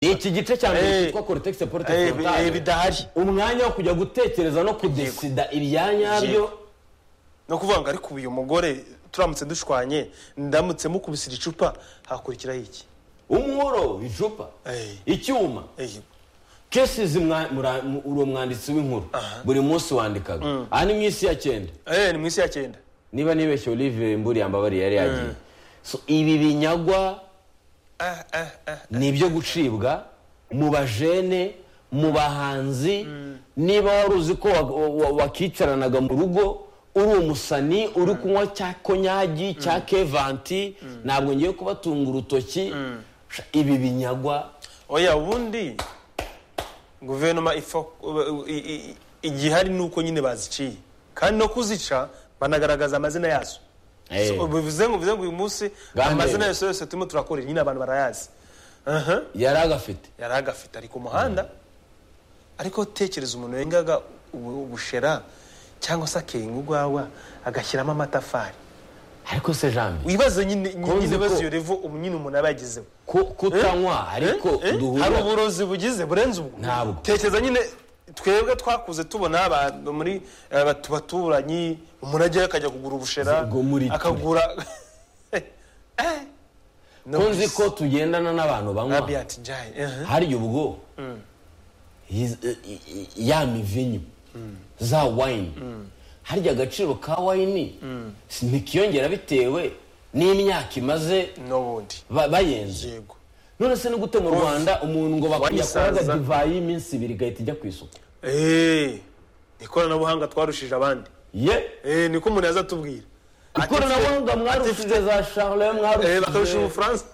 ni iki gice cya mbere Eh. cyitwa korutegisi Eh, porotesi bi- eh, bidahari umwanya wo kujya gutekereza no kudesida ibya nyabyo Yego. ni ukuvuga ngo ariko ubu uyu mugore turamutse dushwanye ndamutse mukubisira icupa hakurikiraho iki umworo icupa Eh. icyuma Eh, kesizi uri umwanditsi w'inkuru buri munsi wandikaga aha ni mu isi ya cyenda eh, ni mu isi ya cyenda niba nibeshye olivier mburiya mbabariye yari yagiye So, ibi binyagwa Ah, ah, ah. ni ibyo gucibwa mu bajene mu bahanzi niba wari uzi ko wa- wa- wakicaranaga mu rugo uri umusani uri kunywa cya konyagi cya kevanti ntabwo ngiye kubatunga urutoki Sha, ibi binyagwa oya ubundi guverinoma ifa i- i- igihari ni uko nyine baziciye kandi no kuzica banagaragaza amazina yazo Eh. So, bivuze ngo bivuze ngo uyu munsi Gandhi. amazina yose yose turimo turakorera nyine abantu barayazi Aha. yari agafite yari agafite ari ku muhanda ariko tekereza umuntu wengaga ubu- ubushera cyangwa se akenga urwagwa agashyiramo amatafari ariko se jambi wibaze nyine nyine Kuzi ibibazo ko- iyo revo ubu nyine umuntu aba yagezeho ku- kutanywa ariko Eh? hari duhura uburozi bugize burenze ubwo Ntabwo. tekereza nyine twebwe twakuze tubona abantu muri eh, batu- baturanyi umuntu ajyayo akajya kugura ubushera Ubwo muri twe. akagura Eh, no ko nzi gusa. ko tugendana n'abantu banywa Radiant Jai, eh. harya ubwo yiz- eh, eh, ya mivinyu za wayini harya agaciro ka wayini si- ntikiyongera bitewe n'imyaka imaze n'ubundi ba- bayenze yego none se ni gute mu rwanda umuntu ngo bakwiyakoraga Wayisaza. divayi y'iminsi ibiri igahita ijya ku isoko Eh, ikoranabuhanga twarushije abandi ye Eh, niko umuntu yaza atubwira Ati- ikoranabuhanga mwarushije za sharoye Eh, bakarusha mwarushije umufaransa